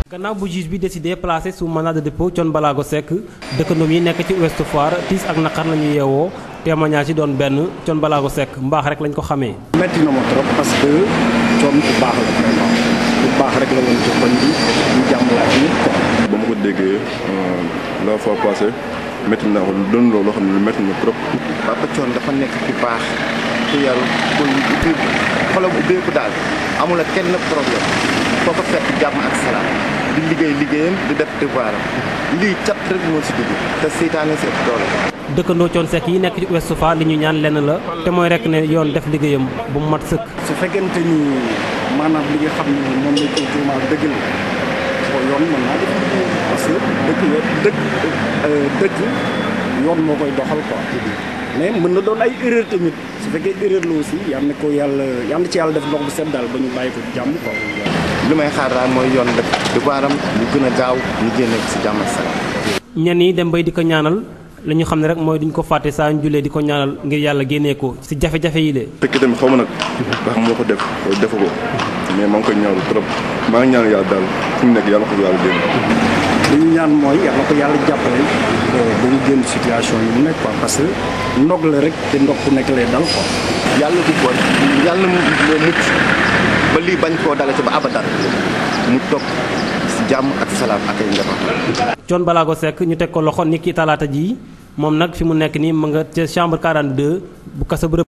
gannaaw bu juge bi décidé placé sous mandat de dépôt Thione Ballago Seck dëkkandoom yi nekk ci Ouest Foire tiis ak naqar la ñu yeewoo témoignage yi doon benn Thione Ballago Seck mbaax rek lañ ko xamee. metti na ma trop parce que Thione ku baax la vraiment ku baax rek la woon ci koñ bi ñu jàmm laa ci nit quoi. ba ma ko déggee la fois passée métti na ko doon loolu loo xam ne lu métti na trop. Papa Thione dafa nekk ku baax ku yaru ku ubbi xolam ubbeeku daal amul ak kenn problème foo ko fekk jàmm ak salaam di liggéey liggéeyam di def devoiram lii cat rek moo si dugg te seytaane seet doole. dëkkandoo Thione Seck yi nekk ci Ouest Foire li ñu ñaan lenn la te mooy rek ne yoon def liggéeyam bu mu mat sëkk. su fekkente ni maanaam li nga xam ne moom lañ koy tuumaal dëgg la boo yoon mën naa def liggéeyam parce que dëkk yoon dëkk dëkk yoon moo koy doxal quoi. mais mën na doon ay erreur tamit su fekkee erreur la aussi yal na ko yàlla yal na ci yàlla def ndox bu set daal ba ñu bàyyi ko jàmm quoi. li may xaar daal mooy yoon def devoiram ñu gën a gaaw ñu génne si jàmm ak salaam. ñenn yi dem bay di ko ñaanal li ñu xam ne rek mooy duñ ko fàtte saa ñu jullee di ko ñaanal ngir yàlla génnee ko ci jafe-jafe yi de. fekkee tamit xaw ma nag ndax moo ko def wala defu ko mais maa ngi koy ñaanal trop maa ngi ñaan yàlla daal fu mu nekk yàlla ko yàlla génn. li ñu ñaan mooy yàlla ko yàlla jàppale ba ñu génn situation yi mu nekk quoi parce que ndog la rek te ndog ku nekk lay dal quoi. yàlla bu bon yàlla mu mucc ba lii bañ koo dala ci ba abadan mu toog si jàmm ak salaam ak ay njabootam. Thione Ballago Seck ñu teg ko loxo niki talaata ji moom nag fi mu nekk nii mu nga ca chambre 42 bu kaso bërëb